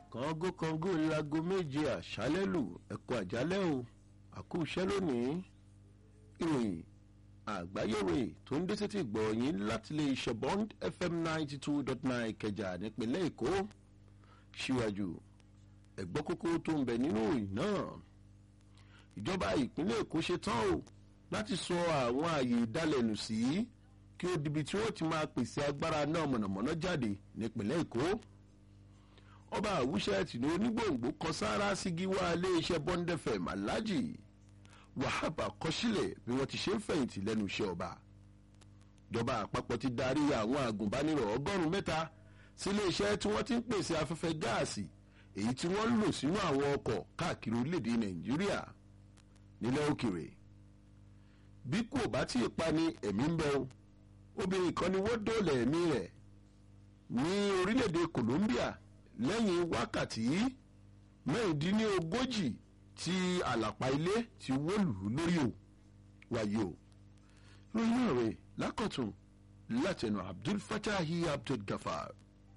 kàngó kàngó lago méje àṣálẹ́ lù ẹ̀kọ́ àjálẹ́ o àkú iṣẹ́ lónìí ìròyìn àgbáyéwò tó ń dé sétí gbọ̀nyìn láti lè ṣe bond fm ninety two dot nine kẹjà nípínlẹ̀ èkó síwájú ẹ̀gbọ́n kókó tó ń bẹ nínú ìròyìn náà ìjọba ìpínlẹ̀ èkó ṣe tán o láti sọ àwọn ààyè ìdálẹ́nu sí kí ó dibi tí wọ́n ti máa pèsè agbára náà mọ̀nàmọ́ná jáde nípínlẹ̀ èkó ọba àwùṣẹ́ tìǹbù onígbòǹgbò kan sáárá sígi wá iléeṣẹ́ bond fm alhaji wahab àkọsílẹ̀ bí wọ́n ti ṣe ń fẹ̀yìntì lẹ́nu iṣẹ́ ọba ìjọba àpapọ̀ ti darí àwọn àgùnbánirọ̀ ọgọ́rùn-ún mẹ́ta sí iléeṣẹ́ tí wọ́n ti ń pèsè afẹ́fẹ́ gáàsì èyí tí wọ́n ń lò sínú àwọn ọkọ̀ káàkiri orílẹ̀-èdè nàìjíríà nílẹ̀ òkèrè bí kò bá tí ì pa ni ẹ̀mí ń bẹ o obìnrin kan ni wọ́n dóòlà ẹ̀mí rẹ̀ ní orílẹ̀-èdè colombia lẹ́yìn wákàtí mẹ́rìndínlógójì tí àlàpà ilé ti wó lù ú lórí o wáyé o ìròyìn náà rè lákọ̀tún látẹnu abdul fatahi abdul gafar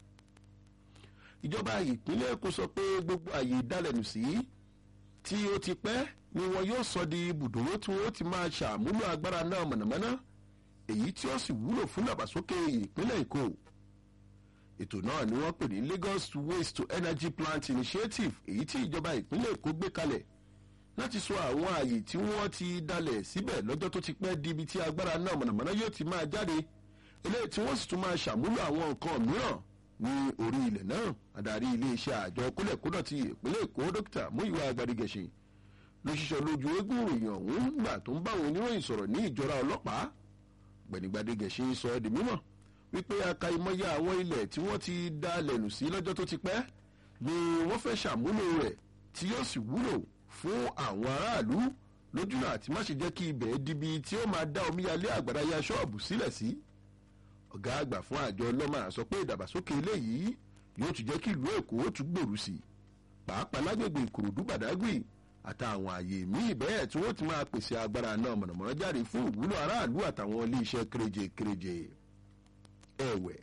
ìjọba ìpínlẹ̀ èkó sọ pé gbogbo àyè ìdálẹ́nu sí tí ó ti pẹ́ ni wọn yóò sọ di ibùdó tí wọn ti máa ṣàmúlò agbára náà mọ̀nàmọ́ná èyí tí ó sì wúlò fún ìdàgbàsókè ìpínlẹ̀ èkó ètò náà ni wọ́n pè ní lagos waste to energy plant initiative èyí tí ìjọba ìpínlẹ̀ èkó gbé kalẹ̀ láti sọ àwọn ààyè tí wọ́n ti dalẹ̀ síbẹ̀ lọ́jọ́ tó ti pẹ́ di ibi tí agbára náà mọ̀nàmọ́ná yóò ti máa jáde eléyìí tí wọ́n sì tún máa ṣàmúlò àwọn nǹkan mìíràn ní orí ilẹ̀ náà adarí iléeṣẹ́ àjọ kólẹ̀kódọ̀ ti ìpínlẹ̀ èkó dókítà múyìwá agbárígẹ̀ṣin ló ṣiṣẹ́ lójú eégún ìròyìn ọ̀hún nígbà tó ń bá àwọn oníròyìn sọ̀rọ̀ ní ìjọra ọlọ́pàá gbẹ̀nigbàdégẹ̀ṣin sọ ẹ́ di mímọ̀ wípé aka ìmọ̀ya àwọn ilẹ̀ tí wọ́n ti dá lẹ́nu sí lọ́jọ́ tó ti pẹ́ ni wọ́n fẹ́ ṣàmúlò rẹ̀ tí yóò sì wúlò fún àwọn aráàlú lójúnà àti má ṣe jẹ́ kí ibẹ̀ dibi tí ó máa dá omíyalé àgbàrá ya ṣọ́ọ̀bù sílẹ̀ sí. ọ̀gá àgbà fún àjọ ọlọ́mà sọ pé ìdàgbàsókè eléyìí yóò tún jẹ́ kí ìlú èkó tún gbèrú sí i pàápàá lágbègbè ìkòròdú bàdágùì àtàwọn àyè míì bẹ́ẹ̀ tí wọ́n ti máa pèsè agbára náà mọ̀nàmọ́ná jáde fún ìwúlò aráàlú àtàwọn iléeṣẹ́ kéréje kéréje ẹ̀wẹ̀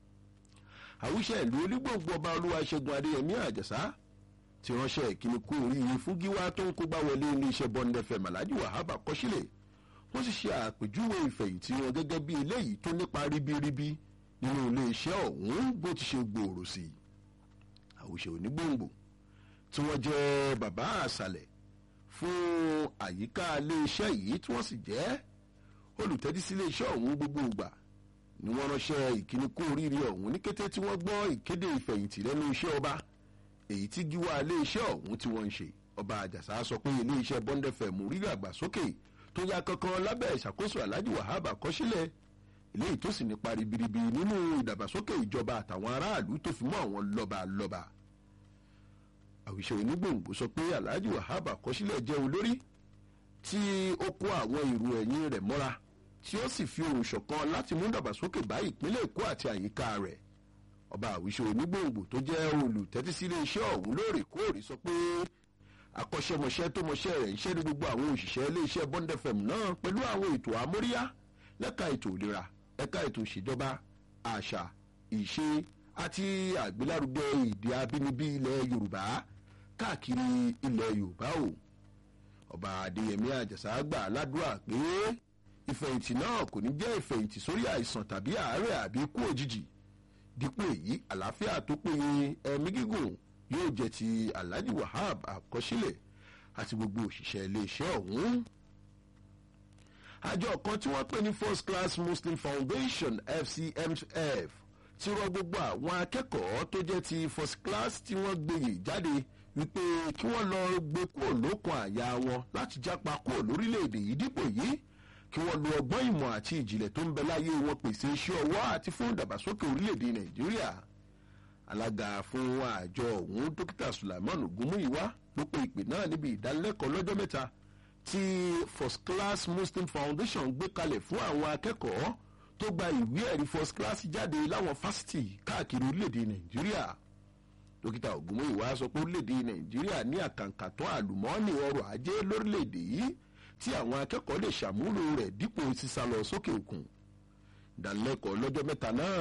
àwùṣe ìlú onígbòǹgbò ọba olúwaṣẹ́gun adéyẹmí àjàsá ti ránṣẹ́ ìkíni kú oríire fún gíwá tó ń kógbá wọlé iléeṣẹ́ bọ́ńdẹ́fẹ̀ màlájú wàhábà kọ́sílẹ̀ wọ́n sì ṣe àpèjúwe ìfẹ̀yìntì wọn gẹ́gẹ́ bí eléyìí tó nípa ríbíríbí nínú iléeṣẹ́ ọ̀hún bó ti ṣe gbòòrò sí i àwùṣe onígbòǹgbò tí wọ́n jẹ́ bàbá àṣàlẹ̀ fún àyíká iléeṣẹ́ yìí tí wọ́n sì jẹ́ olùtẹ́dí sí iléeṣẹ́ ọ̀hún gbogbo ìgbà ni wọ́n ránṣẹ́ ìkíni kú oríire ọ̀hún ní kété tí wọ́n gbọ́ ìkéde ìfẹ̀yìntì lẹ́nu iṣẹ́ ọba èyí tí gíwá iléeṣẹ́ ọ̀hún tí wọ́n ń ṣe ọba àjàsá sọ pé iléeṣẹ́ bọ́ńdẹ́fẹ̀ mú rí àgbàsókè tó ya kankan lábẹ́ ìṣàkóso alhaji wahab àkọsílẹ̀ eléyìí tó sì nípa ribiribi nínú ìdàgbàsókè ìjọba àtàwọn aráàlú tó fi mọ́ àwọn lọ́balọ́ba àwìṣe onígbòǹgbò sọ pé alhaji wahab àkọsílẹ̀ jẹ́ olórí tí ó kó àwọn èrò ẹ̀yìn rẹ̀ mọ́ra tí ó sì fi ohùn ṣọ̀kan láti mú dàgbàsókè bá ìpínlẹ̀ èkó àti àyíká rẹ̀ ọba àwíṣe onígbòǹgbò tó jẹ́ olùtẹ́tí sí iléeṣẹ́ ọ̀hún lóòrèkóòrè sọ pé akọ́ṣẹ́mọṣẹ́ tó mọṣẹ́ rẹ̀ ń ṣẹ́ ní gbogbo àwọn òṣìṣẹ́ iléeṣẹ́ bond fm náà pẹ̀lú àwọn ètò àmóríyá lẹ́ka ètò ìlera ẹ̀ka ètò ìṣèjọba àṣà ìṣe àti àgbélárugẹ èdè abínibí ilẹ̀ yorùbá káàkiri ilẹ̀ yorùbá o ọba adéyẹmí àjàsá gbà ládùúrà pé ìfẹ̀yìntì náà kò ní jẹ́ ìfẹ̀yìntì sórí àìsàn tàbí àárẹ̀ àbí ikú òjijì dípò èyí àlàáfíà tó péye ẹ̀mí gígùn yóò jẹ́ ti alhaji wahab àkọsílẹ̀ àti gbogbo òṣìṣẹ́ iléeṣẹ́ ọ̀hún. àjọ kan tí wọ́n pè ní first class muslim foundation fcmf ti rọ gbogbo àwọn akẹ́kọ̀ọ́ tó jẹ́ ti first class tí wọ́n gbèyè jáde wípé kí wọ́n lọ gbé kúrò lókun àyà wọn láti jápa kúrò lórílẹ̀‐èdè yìí dípò yìí kí wọ́n lo ọgbọ́n ìmọ̀ àti ìjìnlẹ̀ tó ń bẹ láyé wọn pèsè iṣẹ́ ọwọ́ àti fún ìdàgbàsókè orílẹ̀-èdè nàìjíríà alága fún àjọ ọ̀hún dókítà sulaiman ogunmuyiwa ló pe ìpè náà níbi ìdánilẹ́kọ̀ọ́ lọ́jọ́ mẹ́ta tí first class muslim foundation gbé kalẹ̀ fún àwọn akẹ́kọ̀ọ́ tó gba ìwé ẹ̀rí first class jáde láwọn fásitì káàkiri orílẹ̀-èdè nàìjíríà dókítà ogunmuyiwa sọ pé orílẹ̀-èdè nàìjíríà ní àkàǹkàtọ́ àlùmọ́ọ́nì ọrọ̀ ajé lórílẹ̀-èdè yìí tí àwọn akẹ́kọ̀ọ́ lè ṣàmúlò rẹ̀ dípò sísá lọ sókè òkun ìdánilẹ́kọ̀ọ́ lọ́jọ́ mẹ́ta náà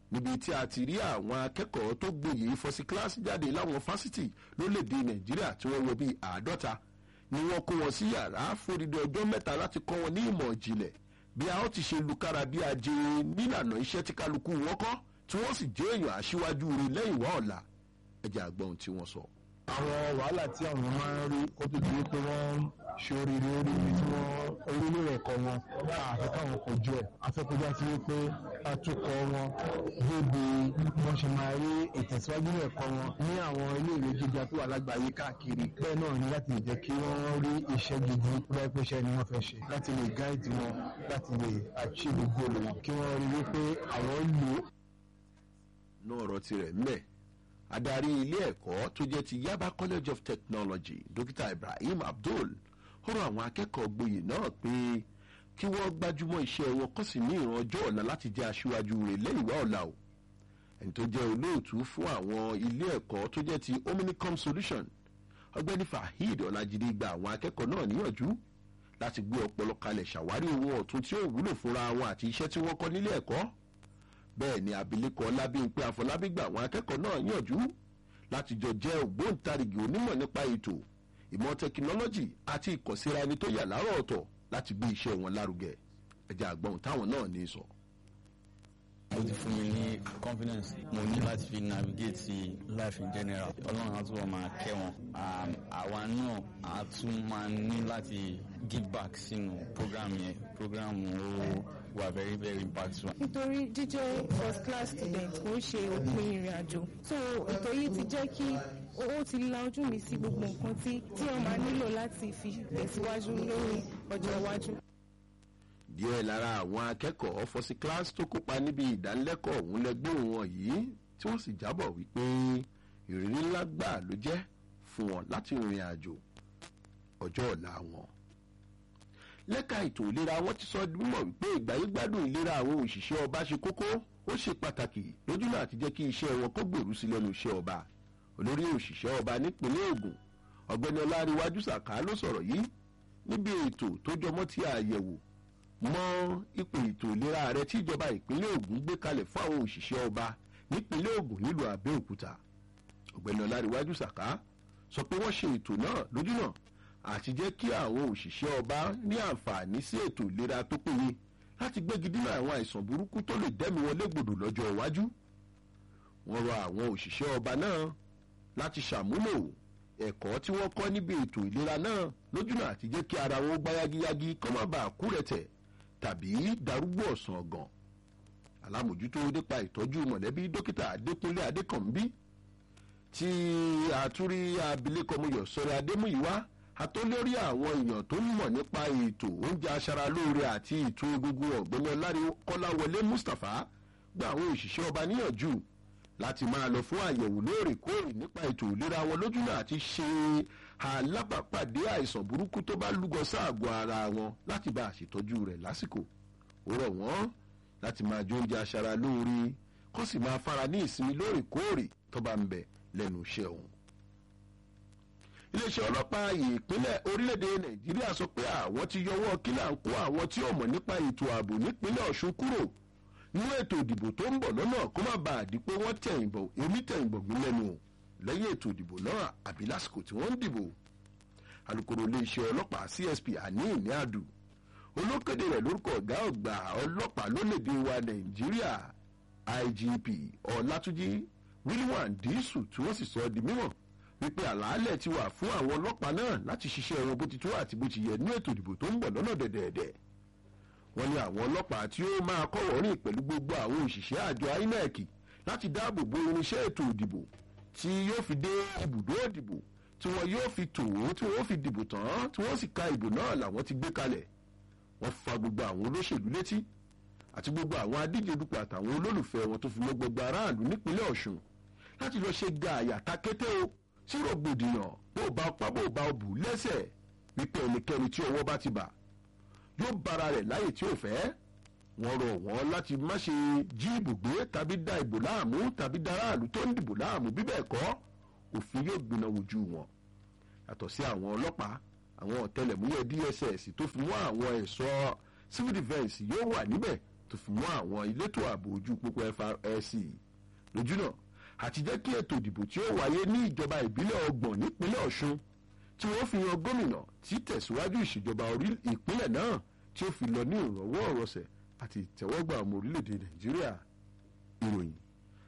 níbi tí a ti rí àwọn akẹ́kọ̀ọ́ tó gboyè fọ́sí kíláàsì jáde láwọn fásitì lórílẹ̀‐èdè nàìjíríà tí wọ́n wọ bíi àádọ́ta ni wọ́n kó wọn sí yàrá fódìdí ọjọ́ mẹ́ta láti kọ́ wọn ní ìmọ̀ ìjìnlẹ̀ bí a ó ti ṣe lukára bí ajé nílànà iṣẹ́ tí kálukú wọn kọ́ tí wọ́n sì jẹ́ èèyàn aṣíwájú rẹ̀ lẹ́yìn wá ọ̀la ẹ̀jẹ̀ àgbọ̀n tí wọ́n sọ. àwọn wàhálà tí àwọn máa ń rí ó tó di wípé wọ́n ṣe oríire orí ibi tí wọ́n orílẹ̀ ẹ̀kọ́ wọn àfẹ́ káwọn kojú ẹ̀ afẹ́kọjá sí wípé atukọ̀ wọn débi wọ́n ṣe máa rí ìtẹ̀síwájú ní ẹ̀kọ́ wọn ní àwọn iléèwé gíga tó wà lágbàáyé káàkiri bẹ́ẹ̀ náà ni láti lè jẹ́ kí wọ́n rí iṣẹ́ gidi bẹ́ẹ̀ pé iṣẹ́ ni wọ́n fẹ́ ṣe láti lè gáìdì wọn láti lè achieve goal wọn kí wọ́n rí wípé àwọn lò ó ní ọ̀rọ̀ tirẹ̀ ńbẹ̀ adarí ilé ẹ̀kọ́ tó jẹ́ ti yaba college of technology dókítà ibrahim abdul rọ àwọn akẹ́kọ̀ọ́ gboyè náà pé kí wọ́n gbájúmọ́ iṣẹ́ wọn kọ́ sí ní ìran ọjọ́ ọ̀la láti jẹ́ aṣíwájú rẹ̀ lẹ́yìn wá ọ̀la o ẹni tó jẹ́ olóòtú fún àwọn ilé ẹ̀kọ́ tó jẹ́ ti omnicom solution ọgbẹ́ni fahid ọ̀làjídé gba àwọn akẹ́kọ̀ọ́ náà níyànjú láti gbé ọpọlọ kalẹ̀ ṣàwárí ohun ọ̀tun tí ó wúlò fúnra wọn àti iṣẹ́ tí wọ́n kọ́ nílé ẹ̀kọ́ bẹ́ẹ̀ ni abilékọ ọlábíyìnpé àfọlábí gba àwọn akẹ́kọ̀ọ́ náà yànjú láti jọ jẹ́ ògbóǹtarìgì onímọ̀ nípa ètò ìmọ̀ tẹkinọ́lọ́jì àti ìkọ̀síra ẹni tó yà láàárọ̀ ọ̀tọ̀ láti gbé iṣẹ́ wọn lárugẹ ẹ̀jẹ̀ àgbọ̀n táwọn náà ní sọ. ó ti fún mi ní confidence mo ní láti fi navigate life in general ọlọ́run á túbọ̀ máa kẹ́ wọn àwa náà á tún máa ní láti give back sínú program yẹn program ó wà very very impactful. nítorí jíjẹ́ first class student kò ń ṣe òpin ìrìn àjò so ètò yìí ti jẹ́ kí ó ti la ojú mi sí gbogbo nǹkan tí tí wọ́n máa nílò láti fi tẹ̀síwájú lórí ọjọ́ iwájú. díẹ̀ lára àwọn akẹ́kọ̀ọ́ fọ́sí kíláàsì tó kópa níbi ìdánilẹ́kọ̀ọ́ ọ̀hún lẹ́gbọ̀n wọn yìí tí wọ́n sì jábọ̀ wípé ìrírí ńlá gbà ló jẹ́ fún wọn láti rìnrìn àjò ọjọ́ ọ̀la wọn lẹ́ka ètò ìlera wọn ti sọ mímọ̀ wípé ìgbáyégbádùn ìlera àwọn òṣìṣẹ́ ọba ṣe kókó ó ṣe pàtàkì lójúnà àti jẹ́ kí iṣẹ́ wọn kó gbèrú sí lẹ́nu iṣẹ́ ọba olórí òṣìṣẹ́ ọba nípínlẹ̀ ogun ọ̀gbẹ́ni ọláríwájú sàká ló sọ̀rọ̀ yìí níbi ètò tó jọmọ́ ti àyẹ̀wò mọ́ ipò ètò ìlera ààrẹ tí ìjọba ìpínlẹ̀ ogun gbé kalẹ̀ fún àwọn òṣìṣẹ́ ọba nípínlẹ̀ ogun nílùú àbẹ́òkúta ọ̀gbẹ́ni ọláríwájú sàká sọ pé wọ́n ṣe ètò náà lójúnà àti jẹ́ kí àwọn òṣìṣẹ́ ọba ní àǹfààní sí ètò ìlera tó péye láti gbégi dínà àwọn àìsàn burúkú tó lè dẹ́mi wọn légbodò lọ́jọ́ iwájú. wọ́n rọ àwọn òṣìṣẹ́ ọba náà láti ṣàmúlò ẹ̀kọ́ tí wọ́n kọ́ níbi ètò ìlera náà lójúnà àti jẹ́ kí ara wọn gbá yagiyagi kọ́ má bàa kú rẹ̀tẹ̀ tàbí darúgbó ọ̀sán ọ̀gàn. alámòjútó nípa ìtọ́jú mọ̀lẹ́bí dókítà adékúnlé adékànbí tí àtúrí abilékọ muyọ̀ sọ̀rọ̀ adémúyíwá àtọ́lórí àwọn èèyàn tó ń mọ̀ nípa ètò oúnjẹ aṣaralóore àti ètò egungun ọ̀gbẹ́ni ọlárí kọ́láwọlé mustapha gba àwọn òṣìṣẹ́ ọba níyànjú láti máa lọ fún àyẹ̀wò lóòrèkóòrè nípa ètò ìlera wọn lójúnà àti ṣe alábàápàdé àìsàn burúkú tó bá lúgọ sáàgọ́ ara wọn láti bá àṣetọ́jú rẹ̀ lásìkò ó rọ̀ wọ́n láti máa jẹ oúnjẹ aṣaralóore kó sì máa fara ní ìsinmi lóòrèkóòrè tó bá ń bẹ lẹ́nu iṣẹ́ òun iléeṣẹ́ ọlọ́pàá ìpínlẹ̀ orílẹ̀-èdè nàìjíríà sọ pé àwọn ti yọwọ́ kílà ń kó àwọn tí ó mọ̀ nípa ètò ààbò nípínlẹ̀ ọ̀ṣun kúrò nínú ètò ìdìbò tó ń bọ̀ lọ́nà kó má bàa di pé wọ́n tẹ̀yìnbọ̀ èmi tẹ̀yìnbọ̀ gbé lẹ́nu o lẹ́yìn ètò ìdìbò náà àbí lásìkò tí wọ́n ń dìbò alūkkóró iléeṣẹ́ ọlọ́pàá csp àní ìní àdù olókèdè rẹ̀ lórúkọ ọ̀gá ọ̀gbà ọlọ́pàá lólèdè wa nàìjíríà igp ọ̀làtúnjì william dísù tí wọ́n sì sọ di mímọ̀ wípé àlàálẹ̀ ti wà fún àwọn ọlọ́pàá náà láti ṣiṣẹ́ wọn bó ti tó àti bó ti yẹ ní ètò ìdìbò tó ń bọ̀ lọ́nà dẹ̀dẹ̀dẹ̀. wọ́n ní àwọn ọlọ́pàá tí ó máa kọ́wọ́ rìn pẹ̀lú gbogbo àwọn òṣìṣẹ́ àjọ inec láti dáàbò bo irinṣẹ́ ètò ìdìbò tí yóò fi dé ibùdó ìdìbò tí wọ́n yóò fi tò ó tí wọ́n fi dìbò tán tí wọ́n sì ka ìbò náà làwọn ti gbé kalẹ̀. wọ́n fa gbogbo àwọn olóṣèlú létí àti gbogbo àwọn adíje dupò àtàwọn olólùfẹ́ wọn tó fi mọ́ gbogbo aráàlú nípínlẹ̀ ọ̀ṣun láti lọ ṣe ga àyàtà kété o tí rògbòdìyàn bó bá pa bó bá bù lẹ́sẹ̀ wípé ẹnikẹ́ni tí ọwọ́ bá ti bà yóò bára rẹ̀ láyè tí ò fẹ́ wọ́n rọ̀ wọ́n láti má ṣe jí ibùgbé tàbí da ìbò láàmú tàbí daráàlú tó ń dìbò láàmú bíbẹ̀ kọ́ òfin yóò gbiná wojú wọn yàtọ̀ sí àwọn ọlọ́pàá àwọn ọ̀tẹlẹ̀múyẹ́ dss tó fi mọ́ àwọn ẹ̀ṣọ́ civil defence yóò wà níbẹ̀ tó fi mọ́ àwọn elétò ààbò ojú pópó FRSC lójúnà àti jẹ́ kí ètò ìdìbò tí ó wáyé ní ìjọba ìbílẹ̀ ọgbọ̀n nípínlẹ̀ Ọ̀ṣun tí wọ́n fi yan gómìnà tí tẹ̀síwájú ìṣèjọba ìpínlẹ̀ náà tí ó fi lọ ní ìrọ̀wọ́ ọ̀rọ̀sẹ̀ àti ìtẹ́wọ́gbà ọmọ orílẹ̀-èdè Nàìjíríà ìròyìn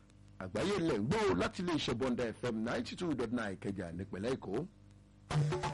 àgbáyé ilẹ̀ ń gbọ́ láti ilé iṣẹ́ Bọ́ndà FM ninety two dot nine Ìkẹjà nípínlẹ̀ Èkó.